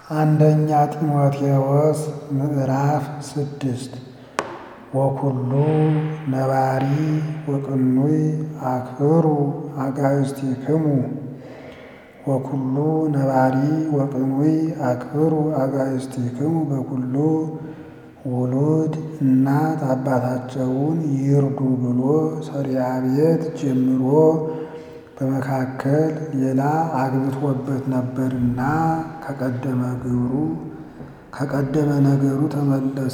አንደኛ ጢሞቴዎስ ምዕራፍ ስድስት ወኩሉ ነባሪ ወቅኑይ አክብሩ አጋእዝቲክሙ ወኩሉ ነባሪ ወቅኑይ አክብሩ አጋእዝቲክሙ በኩሉ ውሉድ እናት አባታቸውን ይርዱ ብሎ ሰሪያ ቤት ጀምሮ በመካከል ሌላ አግብቶበት ነበርና ከቀደመ ግብሩ ከቀደመ ነገሩ ተመለሰ።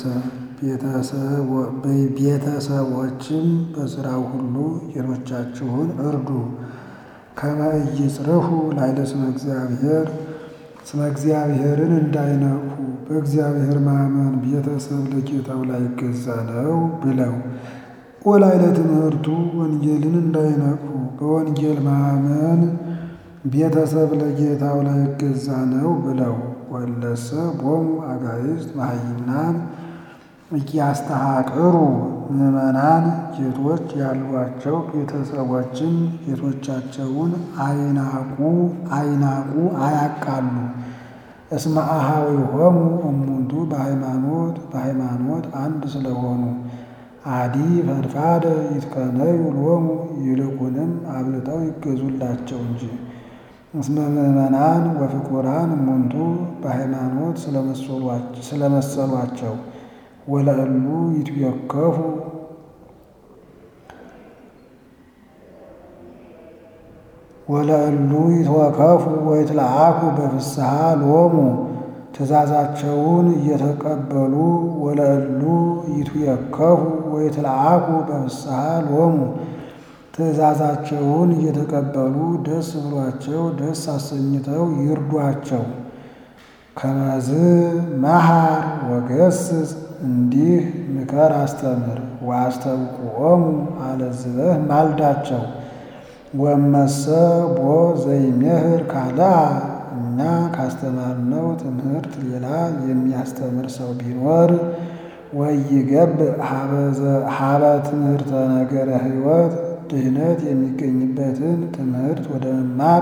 ቤተሰቦችም በሥራው ሁሉ ጌቶቻችሁን እርዱ። ከመ ኢይጽርሑ ላዕለ ስመ እግዚአብሔር ስመ እግዚአብሔርን እንዳይነቅፉ በእግዚአብሔር ማመን ቤተሰብ ለጌታው ላይገዛ ነው ብለው ወላዕለ ትምህርቱ ወንጌልን እንዳይነቅፉ በወንጌል ማመን ቤተሰብ ለጌታው ላይገዛ ነው ብለው ወለሰ ቦሙ አጋዕዝት መሃይምናን እያስተሐቅሩ ምዕመናን ጌቶች ያሏቸው ቤተሰቦችን ጌቶቻቸውን አይናቁ አይናቁ አያቃሉ። እስመ አኀዊሆሙ እሙንቱ በሃይማኖት በሃይማኖት አንድ ስለሆኑ አዲ ፈድፋደ ይትቀነዩ ሎሙ ይልቁንም አብልጠው ይገዙላቸው እንጂ። እስመ ምዕመናን ወፍቁራን እሙንቱ በሃይማኖት ስለመሰሏቸው ወለእሉ ይትዌከፉ ወለእሉ ይትወከፉ ወይትለአኩ በፍስሐ ሎሙ ትእዛዛቸውን እየተቀበሉ ወለእሉ ይትዌከፉ ወይትለአኩ በፍስሐ ሎሙ ትእዛዛቸውን እየተቀበሉ ደስ ብሏቸው ደስ አሰኝተው ይርዷቸው። ከመዝ መሃር ወገስጽ እንዲህ ምከር አስተምር ወአስተብቁዖሙ አለዝበህ ማልዳቸው። ወመሰ ቦ ዘይሜህር ካልአ እኛ ካስተማርነው ትምህርት ሌላ የሚያስተምር ሰው ቢኖር ወይገብእ ሀበ ትምህርተ ነገረ ሕይወት ድህነት የሚገኝበትን ትምህርት ወደ መማር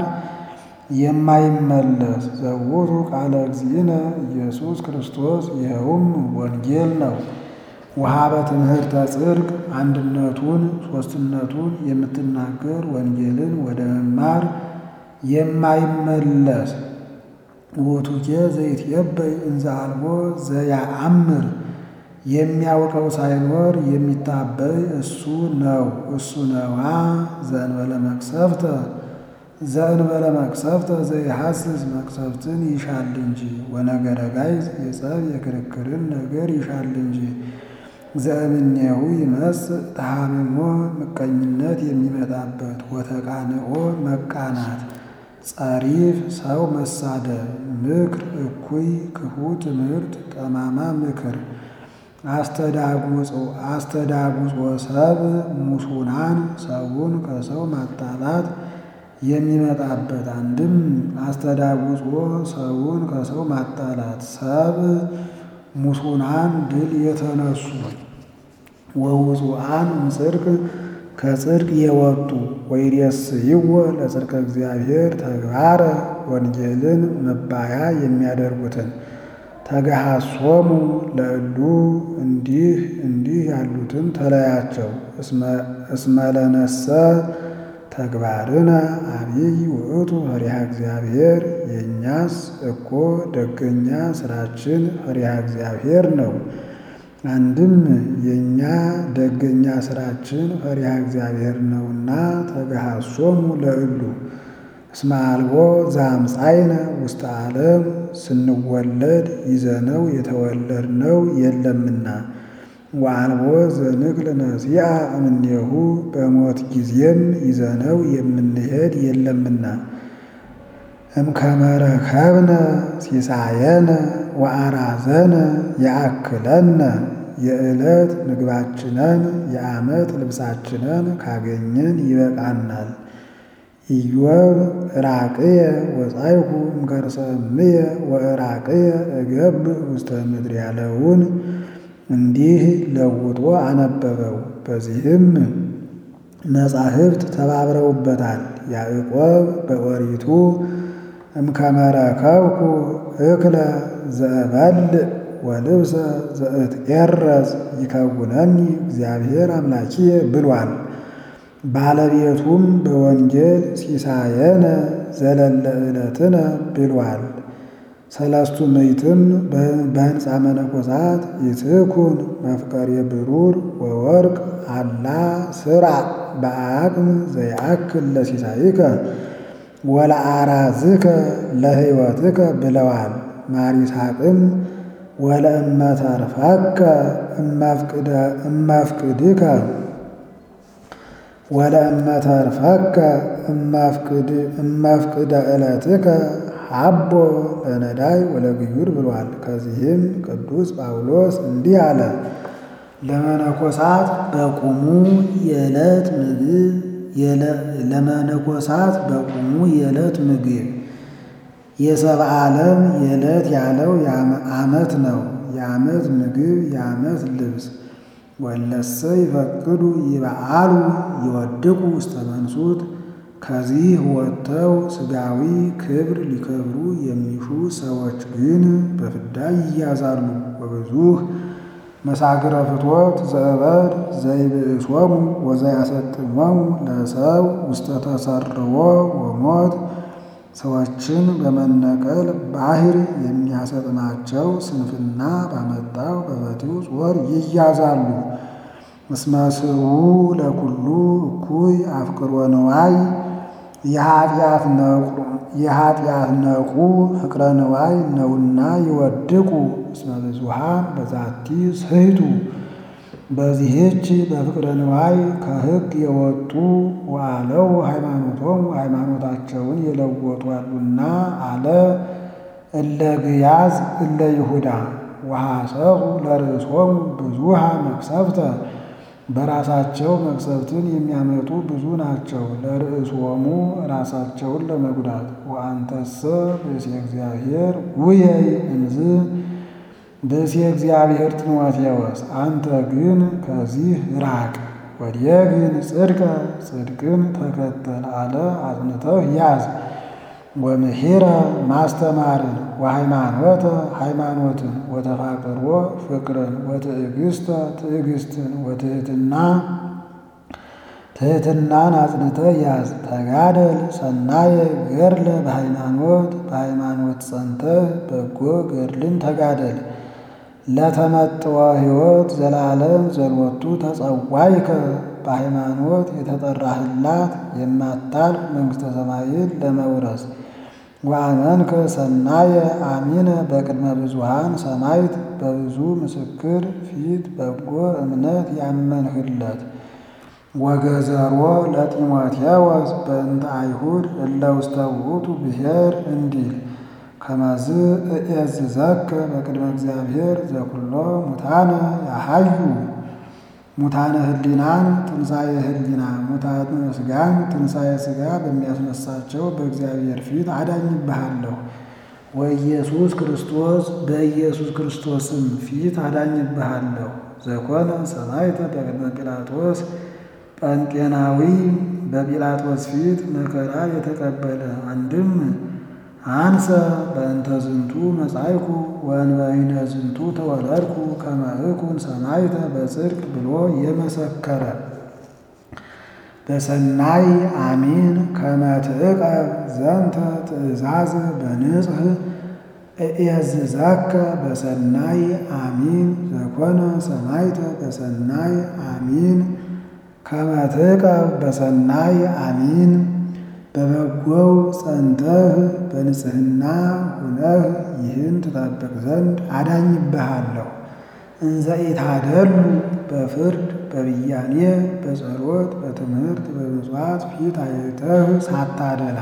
የማይመለስ ዘውቱ ቃለ እግዚእነ ኢየሱስ ክርስቶስ ይኸውም ወንጌል ነው። ወሀበ ትምህርተ ጽድቅ አንድነቱን ሦስትነቱን የምትናገር ወንጌልን ወደ መማር የማይመለስ ውእቱኬ ዘይትዔበይ እንዘ አልቦ ዘያአምር የሚያውቀው ሳይኖር የሚታበይ እሱ ነው እሱ ነዋ። ዘእንበለ መቅሰፍተ ዘእንበለ መቅሰፍተ ዘይሐስስ መቅሰፍትን ይሻል እንጂ ወነገረ ጋይዝ የጸብ የክርክርን ነገር ይሻል እንጂ። ዘእምኔሁ ይመጽእ ተሐምሞ ምቀኝነት የሚመጣበት ወተቃንኦ መቃናት ጸሪፍ ሰው መሳደብ ምክር እኩይ ክፉ ትምህርት ጠማማ ምክር አስተዳጉጾ ሰብ ሙሱናን ሰውን ከሰው ማጣላት የሚመጣበት አንድም አስተዳጉጾ ሰውን ከሰው ማጣላት ሰብ ሙሱናን ድል የተነሱ ወውፁአን እምጽድቅ ከጽድቅ የወጡ ወይሬስይዎ ለጽድቀ እግዚአብሔር ተግባረ ወንጌልን መባያ የሚያደርጉትን ተገሃሶሙ ለእሉ እንዲህ እንዲህ ያሉትን ተለያቸው። እስመለነሰ ተግባርነ አብይ ውእቱ ፈሪሃ እግዚአብሔር የእኛስ እኮ ደገኛ ስራችን ፈሪሃ እግዚአብሔር ነው። አንድም የእኛ ደገኛ ስራችን ፈሪሃ እግዚአብሔር ነውና ተገሃሶሙ ለእሉ እስመ አልቦ ዘአምፃይነ ውስተ ዓለም ስንወለድ ይዘነው የተወለድነው የለምና ወአልቦ ዘንክል ነሲአ እምኔሁ በሞት ጊዜም ይዘነው የምንሄድ የለምና እምከመ ረከብነ ሲሳየነ ወአራዘነ ያአክለነ የዕለት ምግባችንን የዓመት ልብሳችንን ካገኘን ይበቃናል። ኢዮብ ራቅየ ወጻይኩ እምከርሰ እምየ ወራቅየ እገብእ ውስተ ምድር ያለውን እንዲህ ለውጦ አነበበው። በዚህም መጻሕፍት ተባብረውበታል። ያዕቆብ በኦሪቱ እምከመ ረከብኩ እክለ ዘእበልዕ ወልብሰ ዘእትኤረዝ ይከውነኒ እግዚአብሔር አምላኪየ ብሏል። ባለቤቱም በወንጌል ሲሳየነ ዘለለ ዕለትነ ብሏል። ሰለስቱ ምዕትም በሕንፃ መነኮሳት ይትኩን መፍቀሬ ብሩር ወወርቅ አላ ስራ በአቅም ዘይአክል ለሲሳይከ ወለአራዝከ ለሕይወትከ ብለዋል። ማር ይስሐቅም ወለእመተርፈከ እመፍቅድከ ወለእመተርፈከ እመፍቅደ ዕለትከ አቦ ለነዳይ ወለግዩር ብሏል። ከዚህም ቅዱስ ጳውሎስ እንዲህ አለ። ለመነኮሳት በቁሙ የዕለት ምግብ ለመነኮሳት በቁሙ የዕለት ምግብ የሰብአ ዓለም የዕለት ያለው ዓመት ነው። የዓመት ምግብ የዓመት ልብስ ወለሰ ይፈቅዱ ይበዓሉ ይወድቁ ውስተ መንሱት ከዚህ ወጥተው ሥጋዊ ክብር ሊከብሩ የሚሹ ሰዎች ግን በፍዳ ይያዛሉ። ወብዙህ መሳግረ ፍትወት ዘእበድ ዘይብእሶሙ ወዘያሰጥሞሙ ለሰው ውስተ ተሰርዎ ወሞት ሰዎችን በመነቀል ባህር የሚያሰጥማቸው ስንፍና ባመጣው በፈቲው ጾር ይያዛሉ። እስመ ስኡ ለኩሉ እኩይ አፍቅሮ ንዋይ የኃጢአት ነቁ ፍቅረ ንዋይ ነውና ይወድቁ። እስመ ብዙኃን በዛቲ ስሕቱ በዚህች በፍቅረ ንዋይ ከሕግ የወጡ ዋለው ሃይማኖቶም ሃይማኖታቸውን የለወጡ አሉና አለ። እለ ግያዝ እለ ይሁዳ ወሐሰሱ ለርእሶሙ ብዙሃ መቅሰፍተ በራሳቸው መቅሰፍትን የሚያመጡ ብዙ ናቸው። ለርእሶሙ ራሳቸውን ለመጉዳት ወአንተሰ ብእሴ እግዚአብሔር ውየይ እንዝ ብእሴ እግዚአብሔር ጢሞቴዎስ አንተ ግን ከዚህ ራቅ። ወዲየ ግን ጽድቀ ጽድቅን ተከተል አለ አጽንተህ ያዝ። ወምሒረ ማስተማርን ወሃይማኖተ ሃይማኖትን ወተፋቅሮ ፍቅርን ወትዕግስተ ትዕግስትን ወትህትና ትህትናን አጽንተህ ያዝ። ተጋደል ሰናየ ገድለ በሃይማኖት በሃይማኖት ጸንተህ በጎ ገድልን ተጋደል። ለተመጥወ ሕይወት ዘላለም ዘሎቱ ተጸዋይከ በሃይማኖት የተጠራህላት የማታልፍ መንግሥተ ሰማይን ለመውረስ ወአመንከ ሰናየ አሚነ በቅድመ ብዙሃን ሰማይት በብዙ ምስክር ፊት በጎ እምነት ያመንህለት ወገዘሮ ለጢሞቴዎስ በእንተ አይሁድ እለ ውስተ ውእቱ ብሔር እንዲል ከመዝ እእዝዘከ በቅድመ እግዚአብሔር ዘኩሎ ሙታነ ያሃዩ ሙታነ ህሊናን ትንሣኤ ህሊና ሙታነ ሥጋን ትንሣኤ ሥጋ በሚያስነሳቸው በእግዚአብሔር ፊት አዳኝብሃለሁ። ወኢየሱስ ክርስቶስ በኢየሱስ ክርስቶስም ፊት አዳኝብሃለሁ። ዘኮነ ሰማዕተ በቅድመ ጲላጦስ ጳንጤናዊ በጲላጦስ ፊት መከራ የተቀበለ አንድም አንሰ በእንተ ዝንቱ መጻይኩ ወእንበይነ ዝንቱ ተወለድኩ ከመ እኩን ሰማዕተ በጽድቅ ብሎ የመሰከረ በሰናይ አሚን ከመ ትዕቀብ ዘንተ ትእዛዝ በንጽሕ እእዝዘከ በሰናይ አሚን ዘኮነ ሰማዕተ በሰናይ አሚን ከመ ትዕቀብ በሰናይ አሚን በበጎው ጸንተህ በንጽሕና ሁነህ ይህን ትጠብቅ ዘንድ አዳኝብሃለሁ። እንዘ ኢታደሉ በፍርድ በብያኔ በጸሎት በትምህርት በምጽዋት ፊት አይተህ ሳታደላ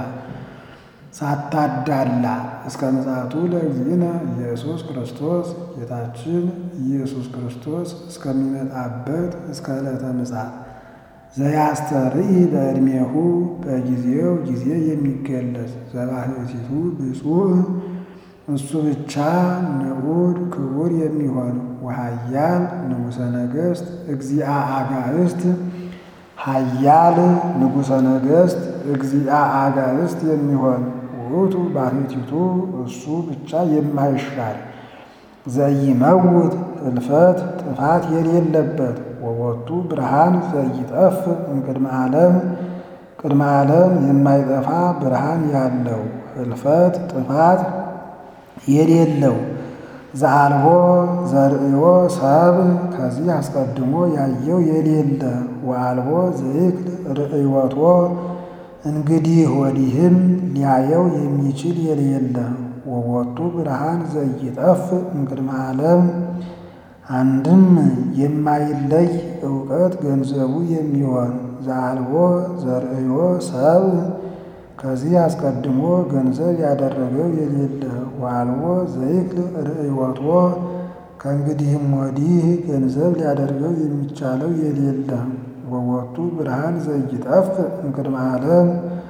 ሳታዳላ እስከ ምጽአቱ ለእግዚእነ ኢየሱስ ክርስቶስ ጌታችን ኢየሱስ ክርስቶስ እስከሚመጣበት እስከ ዕለተ ምጽአት ዘያስተርኢ በዕድሜሁ በጊዜው ጊዜ የሚገለጽ ዘባሕቲቱ ብፁዕ እሱ ብቻ ንዑድ ክቡር የሚሆን ወኃያል ንጉሠ ነገሥት እግዚአ አጋዕስት ኃያል ንጉሠ ነገሥት እግዚአ አጋዕስት የሚሆን ውእቱ ባሕቲቱ እሱ ብቻ የማይሻር ዘይመውት እልፈት ጥፋት የሌለበት ወቦቱ ብርሃን ዘይጠፍ እምቅድመ ዓለም ቅድመ ዓለም የማይጠፋ ብርሃን ያለው እልፈት ጥፋት የሌለው ዘአልቦ ዘርእዮ ሰብ ከዚህ አስቀድሞ ያየው የሌለ ወአልቦ ዘይክል ርእዮቶ እንግዲህ ወዲህም ሊያየው የሚችል የሌለ ወቦቱ ብርሃን ዘይጠፍ እምቅድመ ዓለም አንድም የማይለይ እውቀት ገንዘቡ የሚሆን ዘአልቦ ዘርእዮ ሰብ ከዚህ አስቀድሞ ገንዘብ ያደረገው የሌለ ወአልቦ ዘይክል ርእዮቶ ከእንግዲህም ወዲህ ገንዘብ ሊያደርገው የሚቻለው የሌለ ወቦቱ ብርሃን ዘይጠፍ እምቅድመ ዓለም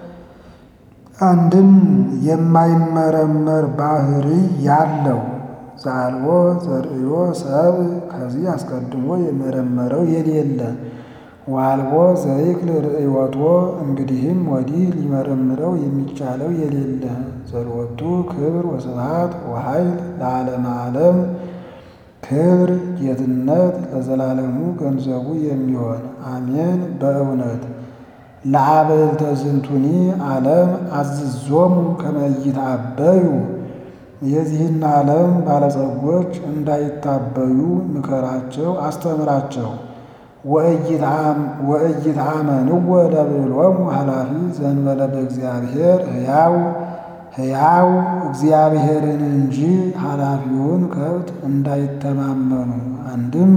አንድም የማይመረመር ባህሪ ያለው ዘአልቦ ዘርእዮ ሰብ ከዚህ አስቀድሞ የመረመረው የሌለ ወአልቦ ዘይክል ርእዮቶ እንግዲህም ወዲህ ሊመረምረው የሚቻለው የሌለ ዘሎቱ ክብር ወስብሐት ወኃይል ለዓለመ ዓለም ክብር ጌትነት ለዘላለሙ ገንዘቡ የሚሆን አሜን። በእውነት ለአበልተ ዝንቱኒ ዓለም አዝዞሙ ከመ ይትአበዩ የዚህን ዓለም ባለጸጎች እንዳይታበዩ ምከራቸው፣ አስተምራቸው። ወእይትአመንዎ ለብዕሎሙ ኃላፊ ዘእንበለ በእግዚአብሔር ሕያው ሕያው እግዚአብሔርን እንጂ ኃላፊውን ከብት እንዳይተማመኑ አንድም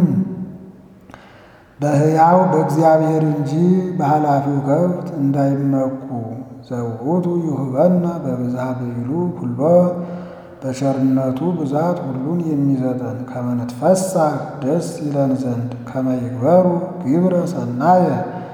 በሕያው በእግዚአብሔር እንጂ በኃላፊው ከብት እንዳይመኩ ዘውቱ ይሁበነ በብዝሃ ብዕሉ ኩሎ በቸርነቱ ብዛት ሁሉን የሚሰጠን ከመ ንትፈሳህ ደስ ይለን ዘንድ ከመ ይግበሩ ግብረ ሰናየ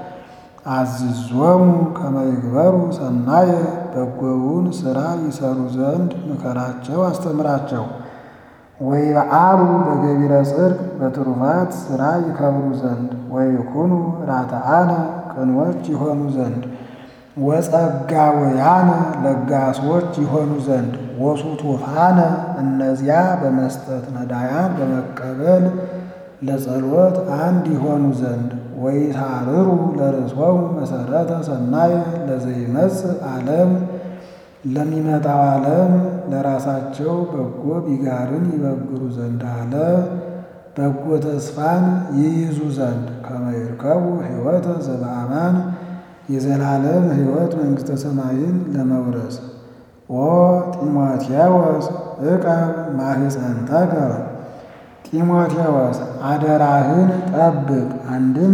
አዝዞሙ ከመ ይግበሩ ሰናየ በጎውን ሥራ ይሰሩ ዘንድ ምከራቸው፣ አስተምራቸው። ወይበዓሉ በገቢረ ጽድቅ በትሩፋት ሥራ ይከብሩ ዘንድ ወይኩኑ ራተአነ ቅኖች ይሆኑ ዘንድ ወጸጋወያነ ለጋሶች ይሆኑ ዘንድ ወሱቱፋነ እነዚያ በመስጠት ነዳያን በመቀበል ለጸሎት አንድ ይሆኑ ዘንድ ወይታርሩ ለርእሶሙ መሰረተ ሰናየ ለዘይመጽእ ዓለም ለሚመጣው ዓለም ለራሳቸው በጎ ቢጋርን ይበግሩ ዘንድ አለ። በጎ ተስፋን ይይዙ ዘንድ ከመ ይርከቡ ሕይወተ ዘበአማን የዘላለም ሕይወት መንግሥተ ሰማይን ለመውረስ ኦ ጢሞቴዎስ ዕቀብ ማኅፀንተከ ጢሞቴዎስ አደራህን ጠብቅ። አንድም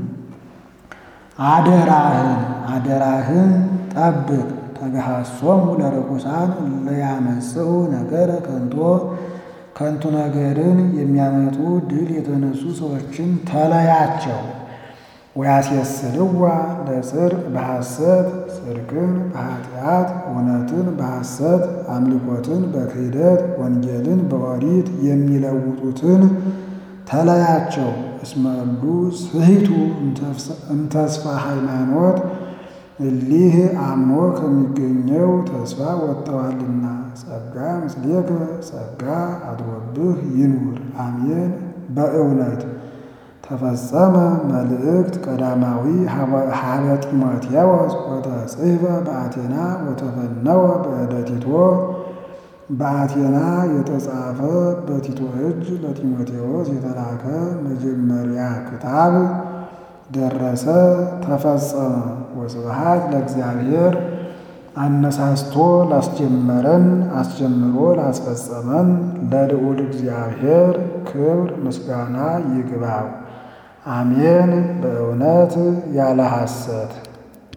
አደራህን አደራህን ጠብቅ። ተገሃሶሙ ለርኩሳን ለያመጽኡ ነገረ ከንቶ ከንቱ ነገርን የሚያመጡ ድል የተነሱ ሰዎችን ተለያቸው። ወያስየስልዋ ለጽድቅ በሐሰት ጽድቅን በኃጢአት እውነትን በሐሰት አምልኮትን በክህደት ወንጌልን በኦሪት የሚለውጡትን ተለያቸው። እስመሉ ስሂቱ እምተስፋ ሃይማኖት እሊህ አምኖ ከሚገኘው ተስፋ ወጥተዋልና። ጸጋ ምስሌከ ጸጋ አድሮብህ ይኑር። አሜን። በእውነት ተፈጸመ መልእክት ቀዳማዊ ሀበ ጢሞቴዎስ ወተጽሕፈ በአቴና ወተፈነወ በእደ ቲቶ በአቴና የተጻፈ በቲቶ እጅ ለጢሞቴዎስ የተላከ መጀመሪያ ክታብ ደረሰ፣ ተፈጸመ። ወስብሐት ለእግዚአብሔር አነሳስቶ ላስጀመረን አስጀምሮ ላስፈጸመን ለልዑል እግዚአብሔር ክብር ምስጋና ይግባው። አሜን። በእውነት ያለ ሐሰት